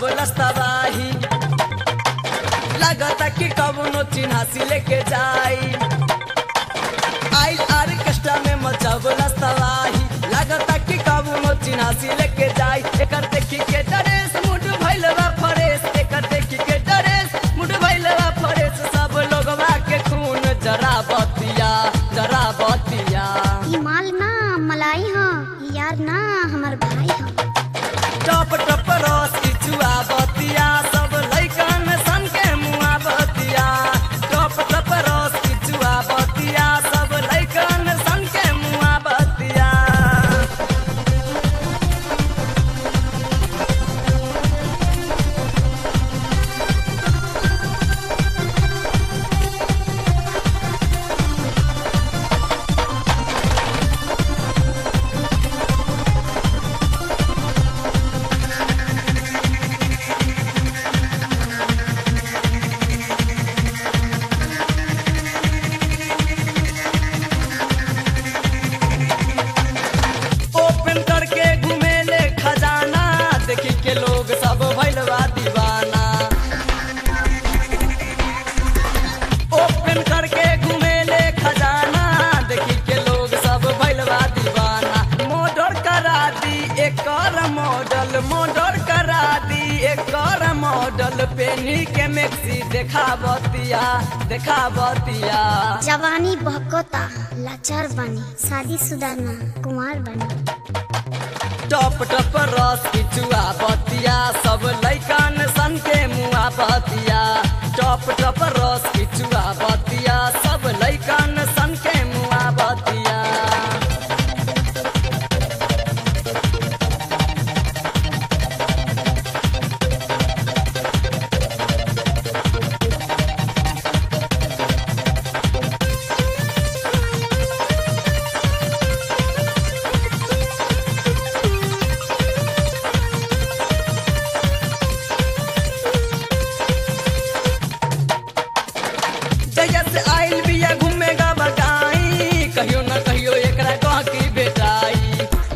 मचावलस तबाही लागता कि कवनो चिन्हासी लेके जाई आई आर्केस्ट्रा में मचावलस तबाही लागता कि कवनो चिन्हासी लेके जाई एकर देखी के ड्रेस मुड भइलवा फरेस एकर देखी के ड्रेस मुड भइलवा फरेस सब लोगवा के खून जरा बतिया जरा बतिया ई माल ना मलाई ह ई यार ना हमार भाई ह टप टप रस किचुआ बतिया सब लैकन सन के मुआ बतिया टप टप रस किचुआ बतिया सब लैकन सन के मुआ बतिया ओपन करके घुमेले खजाना देखी के लोग सब भैलवा दीवाना ओपन करके घुमेले खजाना देखी के लोग सब भैलवा दीवाना मॉडल करा दी एकर मॉडल मॉडल करा दी एकर मॉडल पेनी के मैक्सी देखावतिया देखावतिया जवानी बहकोता लाचार बनी शादी शुदा ना कुमार बनी टप टप रस किचुआ बतिया सब लैकन सन के मुआ बतिया टप टप रस किचुआ बतिया सब लैकन सन के मुआ बतिया जहिया से आइल बिया घूमेगा बगाई कहियो न कहियो एकरा कह की बेटाई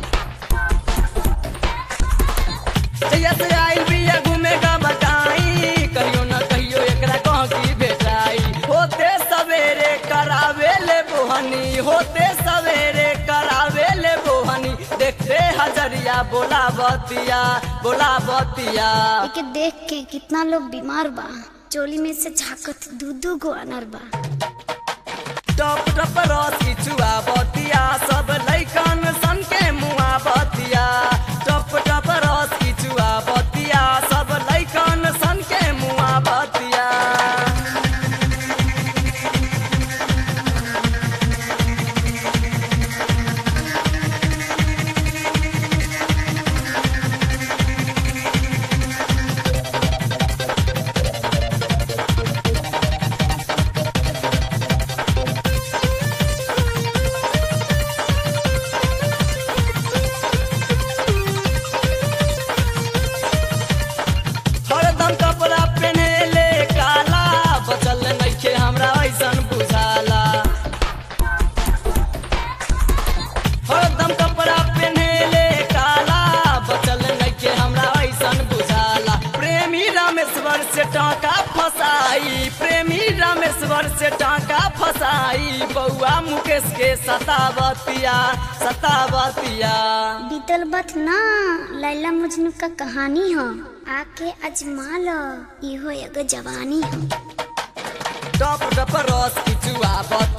जहिया से आइल बिया घूमेगा बगाई कहियो न कहियो एकरा कह की बेटाई होते सवेरे करावे ले बोहनी होते सवेरे करावे ले बोहनी देखते हजरिया बोला बतिया बोला बतिया एके देख के कितना लोग बीमार बा चोली में से झाकत दू दू गो अनर बा टप टप रस किचुआ बतिया सब लैकन सन के मुआ बतिया टप टप रस किचुआ बतिया सब लैकन सन के मुआ बतिया हरदम कपड़ा पहनेले काला बचल नइखे हमरा ऐसन बुझाला हरदम कपड़ा पहनेले काला बचल नइखे हमरा ऐसन बुझाला प्रेमी रामेश्वर से टाका फसाई प्रेमी रामेश्वर से टाका फसाई बउआ मुकेश के सतावतिया सतावतिया बीतल बत ना लैला मजनू का कहानी ह आके अजमा लो इहो एगो जवानी ह टप टप रस किचुआ बत